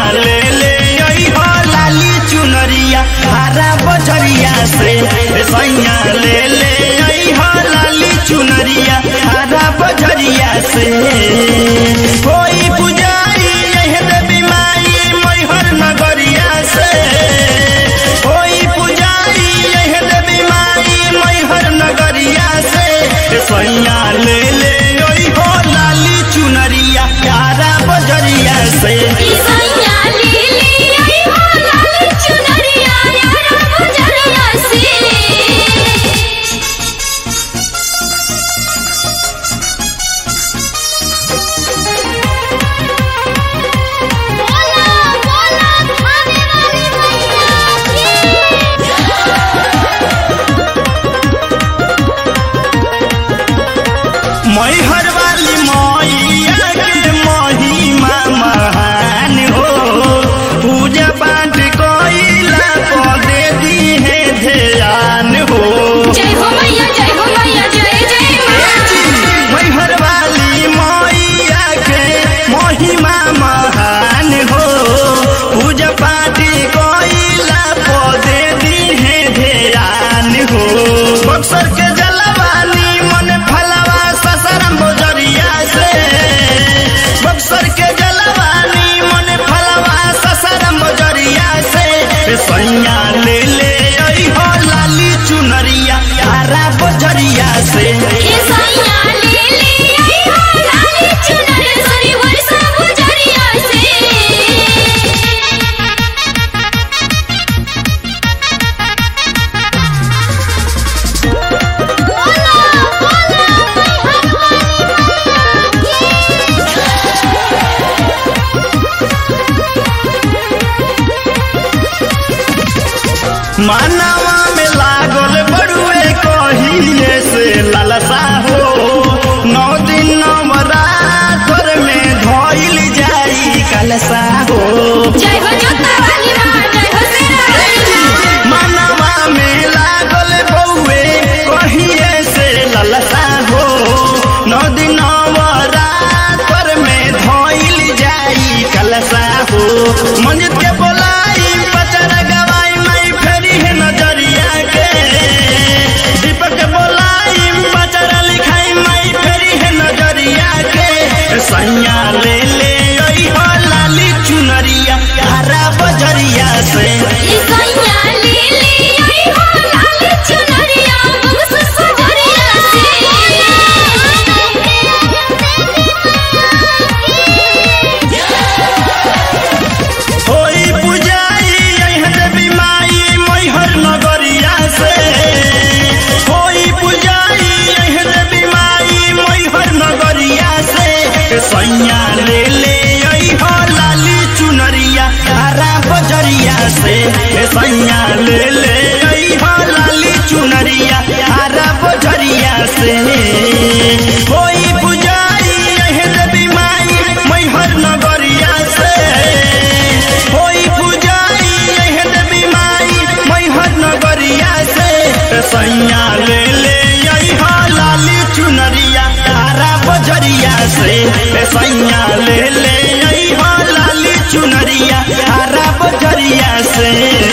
ले ले आई हो लाली चुनरिया हरा बजरिया से ए सैया ले ले आई हो लाली चुनरिया हरा बजरिया से कोई पुजारी यह देवी माई मैहर नगरिया से कोई पुजारी यह देवी माई मैहर नगरिया से ए सैया ले ले आई हो लाली चुनरिया हरा बजरिया से ईसैया लीली आई हो लाल चुनरिया यारा बजरिया से बोला बोला खाने वाली मैया मैहर वाली मैया के महिमा महान हो पूजा पाठ कोइला पदे दी है ध्यान हो जय हो मैया जय हो मैया जय जय मां मैहर वाली मैया के महिमा महान हो पूजा पाठ कोइला पदे दी है ध्यान हो बक्सर के जलवानी मन फलवा ससरम बोजरिया से बक्सर के जलवानी मन फलवा ससरम बोजरिया से ए सैया ले ले आई हो लाली चुनरिया हरा बोजरिया से ईसैया लीली आई हो लाल चुनरिया सरी वर्षा बजरिया से बोला बोला मानवा में लागल बड़ुए कहिए से ललसा हो नौ दिन नवरात्र में धोइल जाई कलसा हो जय हो जोता वाली मां जय हो शेरा वाली मां मानवा में लागल बउए कहिए से ललसा हो नौ दिन नवरात्र में धोइल जाई कलसा हो मंजित के बोलाई पचर गवाई माई फेरी है नजरिया के दीपक के बोलाई पचर लिखाई माई फेरी है नजरिया के सैया ले ले आई हो लाली चुनरिया हरा बजरिया से ईसैया लीली आई हो लाल चुनरिया बक्स सजरिया होई पुजाई यह देवी माई मैहर नगरिया से होई पुजाई यह देवी माई मैहर नगरिया से सैया ले ले आई हो लाली चुनरिया हरा बजरिया से सैया ले ले आई हो लाली चुनरिया हरा बजरिया से होई पुजाई यह देवी माई मैहर नगरिया से होई पुजाई यह देवी माई मैहर नगरिया से सैया ले ले आई हो लाली चुनरिया हरा बजरिया से सैया ले ले आई हो लाली चुनरिया हरा बजरिया से